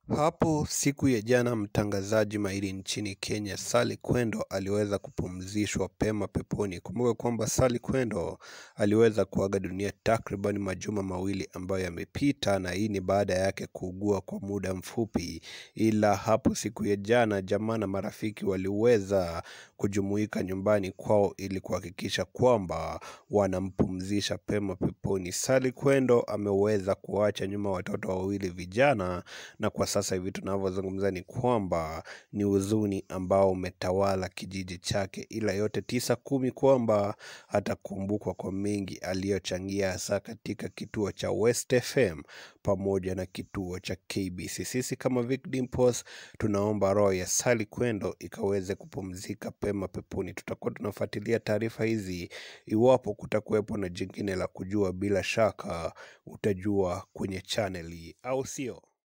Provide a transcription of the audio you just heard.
Hapo siku ya jana mtangazaji mahiri nchini Kenya Sally Kwendo aliweza kupumzishwa pema peponi. Kumbuka kwamba Sally Kwendo aliweza kuaga dunia takriban majuma mawili ambayo yamepita, na hii ni baada yake kuugua kwa muda mfupi. Ila hapo siku ya jana, jamaa na marafiki waliweza kujumuika nyumbani kwao ili kuhakikisha kwamba wanampumzisha pema peponi. Sally Kwendo ameweza kuacha nyuma watoto wawili vijana, na kwa sasa hivi tunavyozungumza ni kwamba ni huzuni ambao umetawala kijiji chake, ila yote tisa kumi kwamba atakumbukwa kwa mengi aliyochangia hasa katika kituo cha West FM pamoja na kituo cha KBC. Sisi kama Vic Dimples tunaomba roho ya Sally Kwendo ikaweze kupumzika pema peponi. Tutakuwa tunafuatilia taarifa hizi, iwapo kutakuwepo na jingine la kujua, bila shaka utajua kwenye chaneli, au sio?